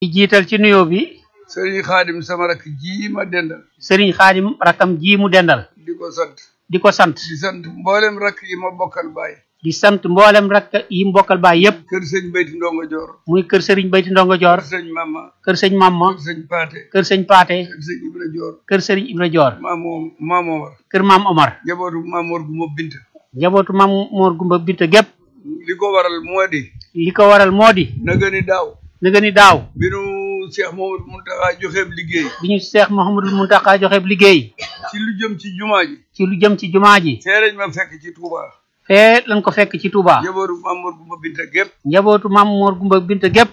di jiital ci nuyoo bi sëriñ xaadim sama rakk ji ma dendal sëriñ xaadim rakam ji mu dendal di ko sant di ko sant di sant mboolem rakk yi ma bokkal baay di sant mboolem rakk yi mbokkal baay yépp kër sëñ bayti ndongo joor muy kër sëriñ bayti ndongo joor kër sëñ mama kër sëñ mamma kër sëñ paate kër sëñ paate kër sëñ ibra joor kër sëriñ ibra joor maamoo maamoomar kër maam omar jabootu maamoor gu ma bint njabootu maam moor gumba binta gépp li ko waral moo di li ko waral moo di naga ni daaw na nga ni daaw bi nu Cheikh Mamadou Muntaxa joxeeb liggéey bi ñu seex Mouhamadul Muntaxa joxe liggéey ci lu jëm ci jumaa ji ci lu jëm ci jumaa ji fee lañ ma fekk ci Touba fee lañ ko fekk ci Touba jabootu maamoor gu ma binta gépp njabootu maam moor gumba binta gépp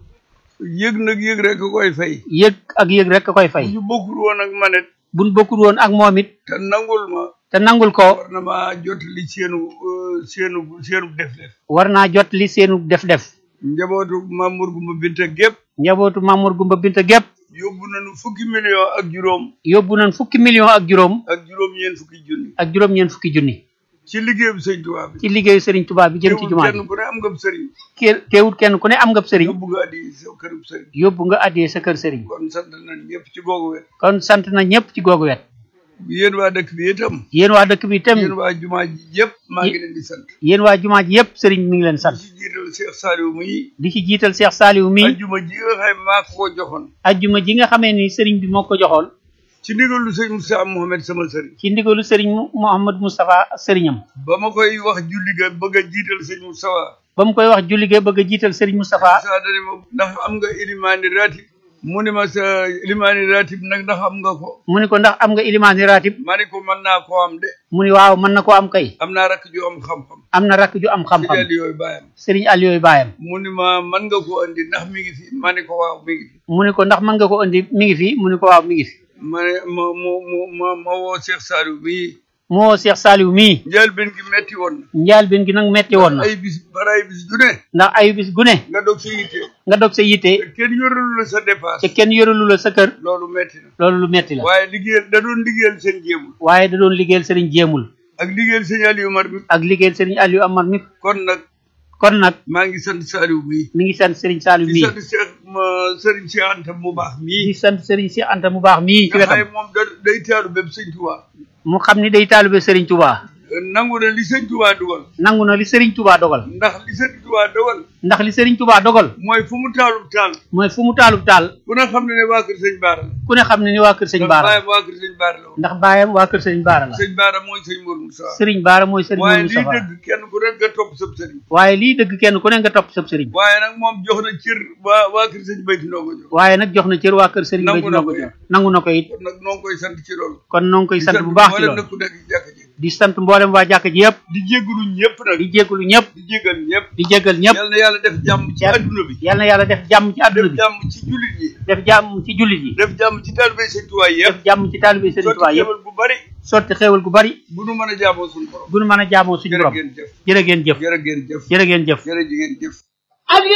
yëg nag yëg rek koy fay yëg ak yëg rek a koy fay ñu bokkul woon ak manet buñ bokkul woon ak moom it te nangul ma te nangul ko war na maa jot li seenu euh, seenu seenu def def war naa jot li seenu def-def njabootu Mamour Gumba Binta gépp njabootu maam moor gumba binta gépp yóbbu nañu fukki million ak juróom yóbbu nañ fukki million ak juróom ak juróom ñeen fukki junni ak juróom-ñeent fukki junni ci liggéeyu sëñ Tuubaa bi ci liggéeyu sëriñ Touba bi jëm ci jumaa ji kenn ku ne am nga sëriñ Ke- teewut kenn ku ne am nga sëriñ yóbbu nga addi sa kërub sëriñ yóbbu nga addee sa kër sëriñ kon sant nañ ñëpp ci googu wet kon sant na ñëpp ci googu wet yéen waa dëkk bi itam yéen waa dëkk bi itam yéen waa jumaa ji yëpp maa ngi leen di sant yéen waa jumaa ji yëpp sëriñ mi ngi leen sant ci jiital Cheikh Saliou muy di ci jiital Cheikh Saliou mi ajjuma ji nga xam maa ko ko joxoon ajjuma ji nga xamee ni sëriñ bi moo ko joxoon ci ndigalu sëñ Moussa Mohamed sama sëriñ ci ndigalu sëriñ Mu- Mouhamad Moustapha sëriñam ba ma koy wax julli ga bëgg a jiital sëñ Moustapha ba mu koy wax julli ge bëgg a jiital sëriñ Moustapha saa dani ma ndax am nga ilimaani ratib mu ni ma sa ilimaani ratib nag ndax am nga ko mu ni ko ndax am nga ilimaani ratib ma ni ko mën naa koo am de mu ni waaw mën na koo am kay am naa rakk ju am xam-xam am na rakk ju am ci xam-xam jàll yooyu bàyyam sëriñ Aliou baayam mu ni ma mën nga ko andi ndax mi ngi fi ma ni ko waaw mi ngi fi mu ni ko ndax mën nga ko indi mi ngi fi mu ni ko waaw mi ngi fi ma ne ma mu mu ma ma woo Cheikh Saliou bii moo Cheikh Saliou mii njël benn gi metti woon na njaal bin gi nag metti woon na ay bis bara ay bis ju ne ndax ayu bis gu ne nga dog sa yitte nga dog sa yitte te kenn yoralu la sa te dépasse kenn yoralu la sa kër loolu metti na loolu lu metti la waaye liggéeyal da doon liggéeyal seen jéemul waaye da doon liggéeyal sëriñ jéemul ak liggéeyal sëñ Aliou Mar bi ak liggéeyal sëriñ Aliou Amar mi kon nag kon nag maa ngi sant Saliou bii mi ngi sant sëriñ Saliou di mii sant Cheikh ma Serigne Cheikh Anta mu baax di mii sant sëriñ si Anta mu baax mii ci nga xam wetam moom da day taalu bépp sëñ Touba mu xam ni day taalibe sëriñ Touba nangu na li sëñ Touba dugal nangu na li sëriñ Touba dogal ndax li sëñ Touba dogal ndax li sëriñ Touba dogal mooy fu mu taalub taal mooy fu mu taalub taal ku ne xam ne ne waa kër sëñ Baara la ku ne xam ne ni waa kër sëñ ndax Baara baayam waa kër sëñ Baara la woon ndax baayam waa kër sëriñ Baara la sëñ Baara mooy sëñ Mour Moussa sëriñ Baara mooy sëriñ waaye Mourou lii Moustapha dëgg kenn ku nekk nga topp sëb sëriñ waaye lii dëgg kenn ku ne nga topp sab sëriñ waaye nag moom jox na cër waa waa kër sëñ Bayti Ndongo jox waaye nag jox na cër waa kër sëriñ Nangu Bay na Ndongo ko jox nangu na ko it kon nag noo ngi koy sant ci loolu kon noo ngi koy di sant bu baax ci mboolem loolu nag ku nekk ci jàkk ji di sant mboolem waa jàkk ji yëpp di jéggalu ñëpp nag di jégalu ñëpp di jéggal ñëpp di jégal ñëpp yal na yàlla def jàmm ci adduna bi yal na yàlla def jàmm ci àdduna def bi jàmm ci jullit yi def jàmm ci jullit yi def jàmm ci taalibe sëñ Tuubaa def yëpp jàmm ci taalibe Sëriñ Tuubaa sotti yëpp xéwal bu bari sotti xéewal gu bari bu nu mën a jaamoo suñu borom bu nu mën a jaamoo suñu jërë borom ngeen jëf jërë ngeen jëf jërë ngeen jëf jërë ngeen jëf jërë ngeen jëf